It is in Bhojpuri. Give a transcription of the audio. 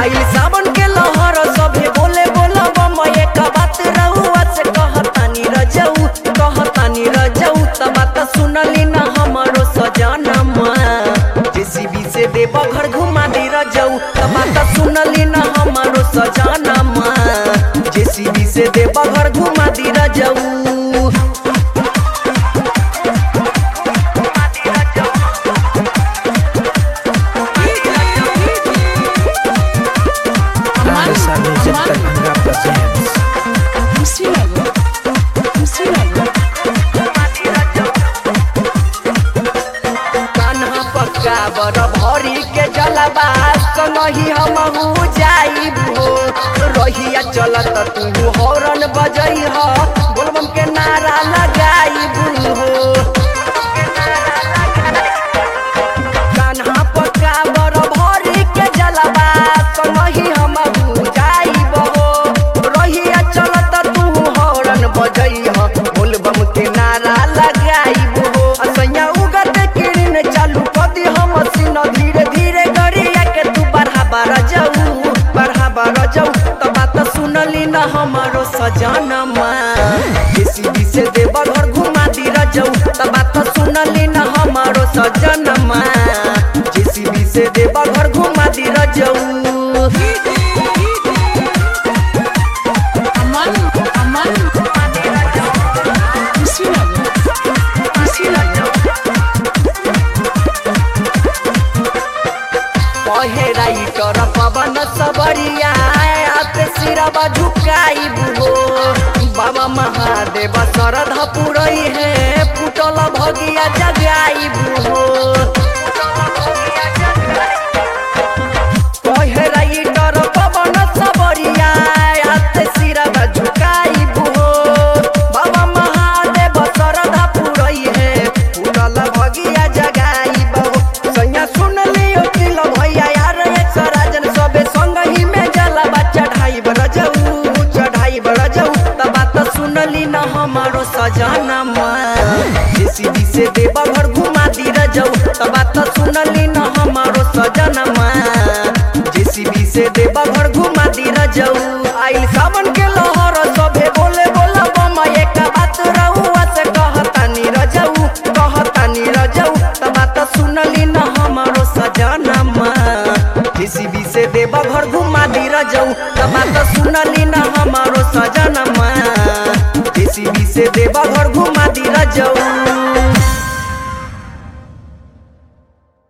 आई सावन के लहर सभे बोले बोला बम एक बात रहुआ से कहतानी रजऊ कहतानी रजऊ त बात सुनली न हमरो सजनमा जेसीबी से देव घर घुमा दे रजऊ त बात सुनली न हमरो सजनमा जेसीबी से देव घर घुमा दे रजऊ Larissa Music Darbhanga presents Mustinago. Mustinago. Kanha पक्का बर भरी के जलवा संगही हमहू जाइब हो रहिया चलत तू हॉर्न बजई ह बोलबम के नारा लगाइब हो कान्हा पक्का बर भरी के जलवा संगही हमहू जाइब हो रहिया चलत तू हॉर्न बजई ह बोलबम के नारा लगाइब हो असैया उगत किरण चालू कदी हम सीन धीरे धीरे गरिया के तू बढ़ाबा रजऊ बढ़ाबा रजऊ त बात सुनली न हमरो सजनमा जेसीबी से देव घर घुमा दी रजऊ त बात सुनली न हमरो सजनमा जेसीबी से देव घर घुमा दी रजऊ Aman. Aman. Mustinago. Mustinago. कहे राइटर पवन सबरिया आते सिरवा झुकाइब हो बाबा महादेव श्रद्धा पुरई है फुटल भगिया जगाइब हो कहे राइटर पवन सबरिया आते सिरवा झुकाइब हो बाबा महादेव श्रद्धा पुरई है फुटल भगिया जगाइब हो सैया सुन लियो तिल भैया यार एक सराजन सबे संग ही में जलवा चढ़ाई बरजऊ चढ़ाई बरजऊ त बात सुनली न हमारो सजनमा जेसीबी से देव घर घुमा दी रजऊ त बात सुनली न हमारो सजनमा जेसीबी से देव घर घुमा दी रजऊ आइल सावन के लहर सभे बोले बोला बम एक बात रहुआ से कहतानी रजऊ कहतानी रजऊ त बात सुनली न हमारो सजनमा जेसीबी से देव घर घुमा दी रजऊ त बात सुनली न हमारो सजन